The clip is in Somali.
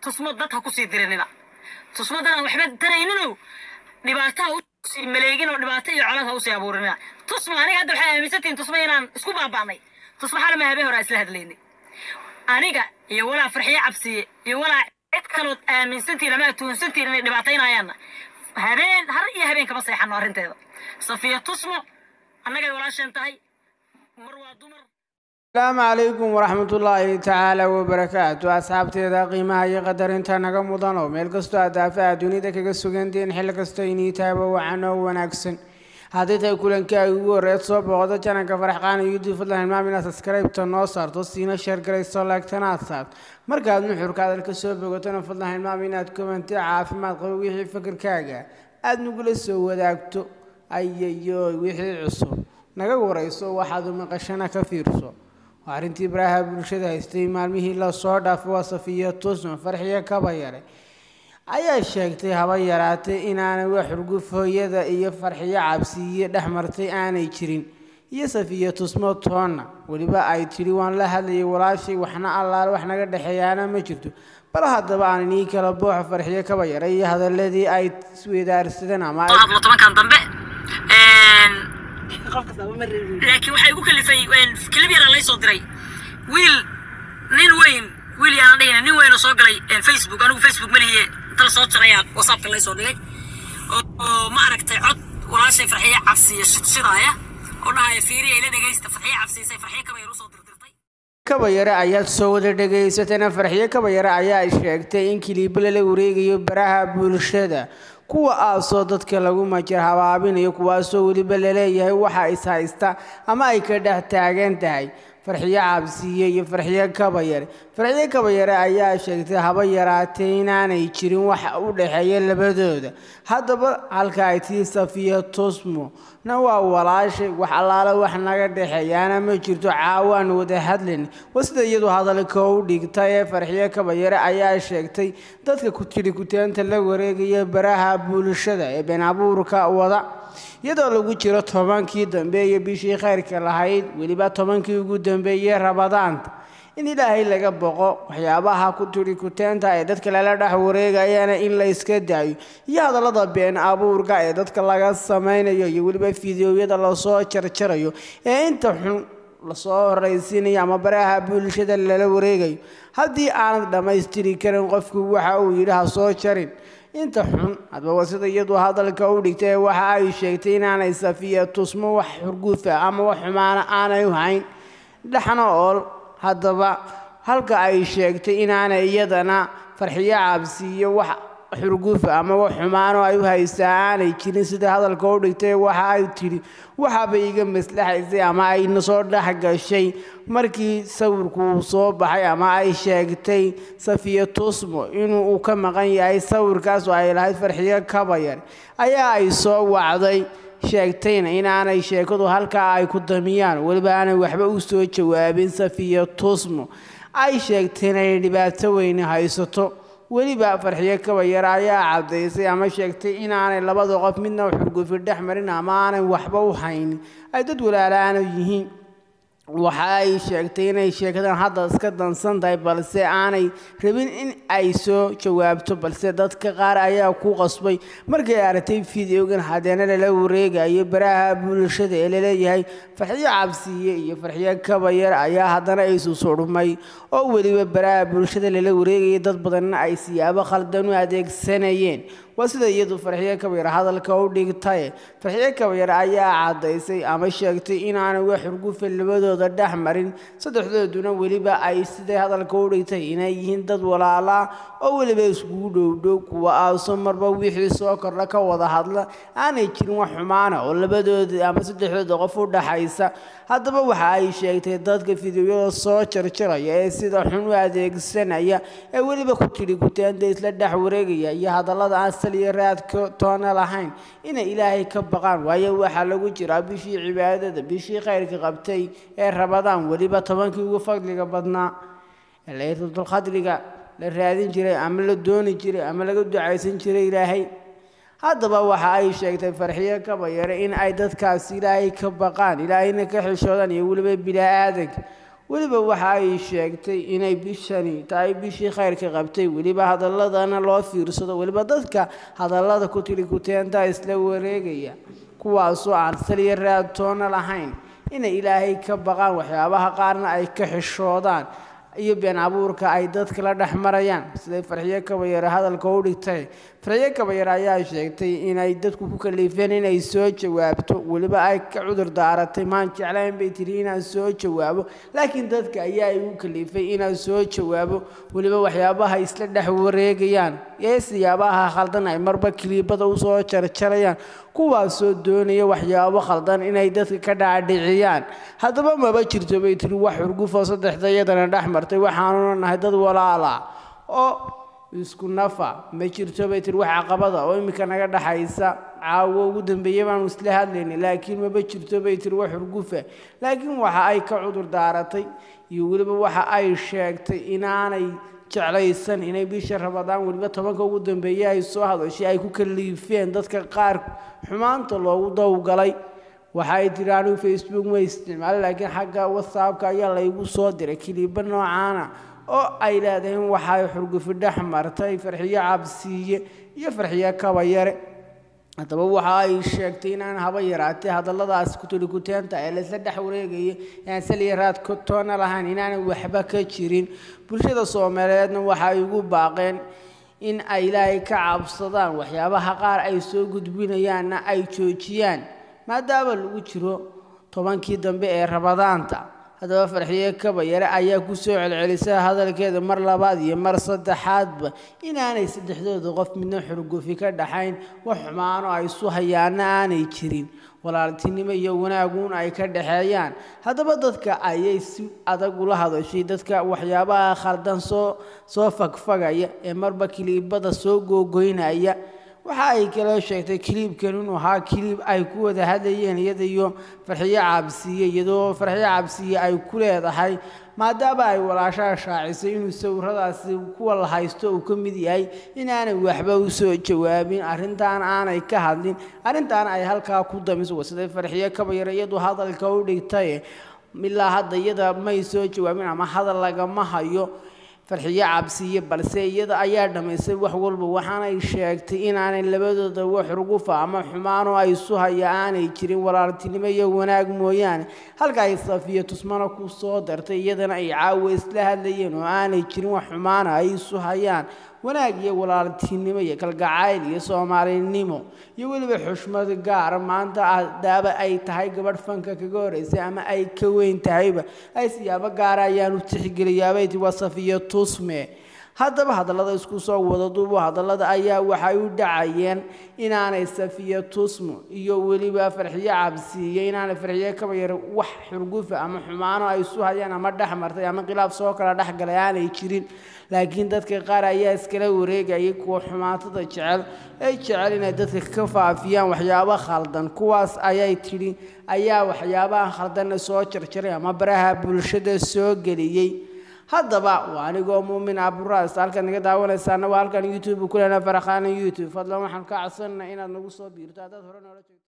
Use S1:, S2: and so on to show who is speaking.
S1: tusmo dad ha kusii dirinina tusmo dad aan waxba tarayninow dhibaato ha usii maleegin oo dhibaato iyo colad ha usii abuurinina tusma aniga hadda waxay aaminsantihin tusma inaan isku baaba'nay tusma xalama habeen hore aan isla hadlaynay aniga iyo walaa farxiyo cabsiye iyo walaa cid kalood aaminsantiin ama atuunsantiin inay dhibaataynayaanna habeen har iyo habeen kama seexano arrinteeda safiya tusmo annagay walaasheen tahay mar waa dumar
S2: asalaamu calaykum waraxmatullaahi tacaala wabarakaatu asxaabteeda qiimaha iyo qadarinta naga mudan oo meel kastoo aad daafaha dunida kaga sugantiin xilli kastoo inii taaba wacan oo wanaagsan haddii tahay kulankaa ugu horreed soo booqdo jananka faraxqaana youtube fadlan hilmaam inaad subscribe-ta noo saarto siina sheer garayso laagtana aad saarto markaad nuxurka hadalka soo bogatona fadlan hilmaam inaad komanti caafimaad qabo wixii fikirkaaga aada nagula soo wadaagto ayayo wixii cusub naga warayso waxaad umaqashana ka fiirso waa arrintii baraha bulshada haystay maalmihii lasoo dhaafay waa safiya tusma farxiyo kaba yare ayaa sheegtay haba yaraatay inaanay wax xurguf hooyada iyo farxiyo cabsiiye dhex martay aanay jirin iyo safiya tusmo toonna weliba ay tidhi waan la hadlayay walaashay waxna allaale wax naga dhexeeyaana ma jirto bal haddaba aan inii kala booxo farxiyo kaba yare iyo hadaladii ay isweydaarsadeen ama ay
S1: hadlo tobankan dambe laakiin waxay igu kalifay kilib yaraa lay soo diray wiil nin weyn wiil yaana dhihina nin weyn oo soo galay facebook anigu facebook malihiye inta la soo jarayaa whatsappka lay soo dhigay oo ma aragtay cod walaashay farxiye cabsiya shidaaya oo dhahaya fiiriya ila dhegaysta farxiye cabsiisay farxiye kaba yar usoo dirdirtay
S2: kabayare ayaad soo wada dhagaysatana farxiyo kabayare ayaa sheegtay in kiliibo lala wareegayo baraha bulshada kuwa aasoo dadka lagu majar habaabinayo kuwaasoo weliba laleeyahay waxa is haysta ama ay ka dhex taagan tahay farxiyo cabsiye iyo farxiyo kabayare farxiyo kabayare ayaa sheegtay haba yaraatee inaanay jirin wax u dhexeeya labadooda haddaba halka ay tii safiya tusmo na waa walaashay wax allaale wax naga dhexeeyaana ma jirto caawaan wada hadlan waa sida iyadu hadalka u dhigta ee farxiyo kabayare ayaa sheegtay dadka ku tidhi kutaanta la wareegaya baraha bulshada ee been abuurka wada iyadoo lagu jiro tobankii dambeeye bishii khayrka lahayd weliba tobankii ugu dambeeyey rabadaanta in ilaahay laga boqo waxyaabaha ku tidhi kuteenta ee dadka lala dhex wareegayana in la iska daayo iyo hadallada been abuurka ee dadka laga samaynayo iyo weliba fideoyada lasoo jarjarayo ee inta xun lasoo horaysiinayo ama baraha bulshada lala wareegayo haddii aanad dhammaystiri karin qofku waxa uu yidhi ha soo jarin inta xun hadbaba sida iyadu hadalka u dhigtay waxa ay sheegtay inaanay safiya tusmo wax xurguufa ama wax xumaana aanay u hayn dhexna ool haddaba halka ay sheegtay inaanay iyadana farxiyo cabsiiyo wax xurguufa ama wax xumaano ay u haysaa aanay jirin sida hadalka u dhigtay waxa ay tidhi waxaaba iga maslaxaysay ama ayna soo dhex gashay markii sawirku uu soo baxay ama ay sheegtay safiya tusmo inuu ka maqan yahay sawirkaas oo ay lahayd farxiyo kabayar ayaa ay soo wacday sheegtayna inaanay sheekadu halkaa ay ku damiyaan weliba aanay waxba u soo jawaabin safiya tusmo ay sheegtay inay dhibaato weyne haysato weliba farxiyo kabayar ayaa caddaysay ama sheegtay inaanay labada qof midna xurgufi dhex marin ama aanay waxba u haynin ay dad walaalaana yihiin waxa ay sheegtay inay sheekadan hadda iska dansan tahay balse aanay rabin in ay soo jawaabto balse dadka qaar ayaa ku qasbay markay aragtay fideogan hadeena lala wareegayo baraha bulshada ee laleeyahay farxiyo cabsiye iyo farxiyo kabayar ayaa haddana isu sudhmay oo weliba baraha bulshada lala wareegaya dad badanna ay siyaabo khaldan u adeegsanayeen waa sida iyadu farxiyo kabayar hadalka u dhigtaye farxiyo kabayar ayaa caddaysay ama sheegtay inaanay wax xurgufa labadooda dhex marin saddexdooduna weliba ay siday hadalka u dhigtay inay yihiin dad walaalaa oo weliba iskugu dhowdhow kuwa aaso marba wixii soo kordha ka wada hadla aanay jirin wax xumaana oo labadooda ama saddexdooda qof u dhaxaysa haddaba waxa ay sheegtay dadka fideoyada soo jarjaraya ee sida xun u adeegsanaya ee weliba ku tidhi kutaanta isla dhex wareegaya iyo hadallada aan sal iyo raadka toona lahayn inay ilaahay ka baqaan waayo waxaa lagu jiraa bishii cibaadada bishii khayrka qabtay ee rabadaan weliba tobankii ugu fadliga badnaa ee laylatulqadriga la raadin jiray ama la dooni jiray ama laga ducaysan jiray ilaahay haddaba waxa ay sheegtay farxiyo kabayare in ay dadkaas ilaahay ka baqaan ilaahayna ka xishoodaan iyo weliba bilaa-aadanka weliba waxa ay sheegtay inay bishani tahay bishii khayrka qabtay weliba hadaladana loo fiirsado weliba dadka hadallada ku tiri kuteenta isla wareegaya kuwaasoo aan saliya raadtoona lahayn inay ilaahay ka baqaan waxyaabaha qaarna ay ka xishoodaan iyo been abuurka ay dadka la dhex marayaan siday farxiyo kabayare hadalka u dhigtay farxiyo kabayare ayaa sheegtay inay dadku ku kaliifeen inay soo jawaabto weliba ay ka cudur daaratay maan jeclayn bay tiri inaan soo jawaabo laakiin dadka ayaa igu kaliifay inaan soo jawaabo weliba waxyaabaha isla dhex wareegayaan ee siyaabaha khaldan ay marba kiliibada usoo jarjarayaan kuwaasoo doonaya waxyaabo khaldan inay dadka ka dhaadhiciyaan haddaba maba jirto bay tiri wax xurgufoo saddexda iyadana dhex martay waxaanuna nahay dad walaala oo isku nafa ma jirto bay tiri wax caqabada oo iminka naga dhexaysa caawo ugu dambeeya baanu isla hadlaynay laakiin maba jirto bay tiri wax xurgufa laakiin waxa ay ka cudur daaratay iyo weliba waxa ay sheegtay inaanay jeclaysan inay bisha rabadaan weliba tobanka ugu dambeeye ay soo hadashay ay ku kaliifeen dadka qaar xumaanta loogu dawgalay waxay tiri anigu facebook ma isticmaalo laakiin xagga whatsappka ayaa laygu soo diray kiliibo noocaana oo ay leedahay waxay xurgufi dhex martay farxiyo cabsiiye iyo farxiyo kabayare haddaba waxa ay sheegtay inaan haba yaraatee hadalladaas kutuli kuteenta ee laysla dhex wareegaya aan saliya raad toona lahayn inaanay waxba ka jirin bulshada soomaaliyeedna waxa ay ugu baaqeen in ay ilaahay ka cabsadaan waxyaabaha qaar ay soo gudbinayaanna ay joojiyaan maadaama lagu jiro tobankii dambe ee rabadaanta haddaba farxiyo kabayare ayaa ku soo celcelisa hadalkeeda mar labaad iyo mar saddexaadba inaanay saddexdooda qof midna xurgufi ka dhaxayn wax xumaano ay isu hayaana aanay jirin walaaltinimo iyo wanaaguun ay ka dhaxeeyaan haddaba dadka ayay si adag ula hadashay dadka waxyaabaha khaldan soo soo fagfagaya ee marba kiliibada soo googoynaya waxa ay kaloo sheegtay kiliibkan inuu ahaa kiliib ay ku wada hadlayeen iyada iyo farxiyo cabsiye iyadoo farxiyo cabsiye ay ku leedahay maadaama ay walaashaha shaacisay inuu sawiradaasi kuwa la haysto uu ka mid yahay inaanay waxba u soo jawaabin arrintaan aanay ka hadlin arrintaan ay halkaa ku damiso siday farxiyo kabayar iyadu hadalka u dhigtay ilaa hadda iyada may soo jawaabin ama hadal lagama hayo farxiyo cabsiye balse iyada ayaa dhammaysay wax walba waxaanay sheegtay inaanay labadooda wax rugufa ama xumaanoo ay isu haya aanay jirin walaaltinimo iyo wanaag mooyaane halka ay safiyo tusmana ku soo dartay iyadana ay caawa isla hadlayeen oo aanay jirin wax xumaana ay isu hayaan wanaag iyo walaaltinimo iyo kalgacayl iyo soomaalinimo iyo weliba xushmad gaara maanta adaaba ay tahay gabadh fanka kaga horeysay ama ay ka weyn tahayba ay siyaabo gaara ayaan u tixgeliyaabay ti waa safiyo tusme haddaba hadallada isku soo wada duubo hadallada ayaa waxay u dhacayeen inaanay safiyo tusmo iyo weliba farxiyo cabsiiyo inaanay farxiyo kabayar wax xurgufa ama xumaano ay isu hayaan ama dhex martay ama khilaaf soo kala dhex galay aanay jirin laakiin dadka qaar ayaa iskala wareegayay kuwa xumaatada jecel ay jecel inay dadka ka faafiyaan waxyaabo khaldan kuwaas ayay tidhi ayaa waxyaabaha khaldanna soo jarjaray ama baraha bulshada soo geliyey haddaba waa anigoo muumin aburaas halkan naga daawanaysaana waa halkan youtube ku lena farakhaana youtube fadlan waxaan ka codsanana inaad nagu soo biirto haddaad hore noola joogto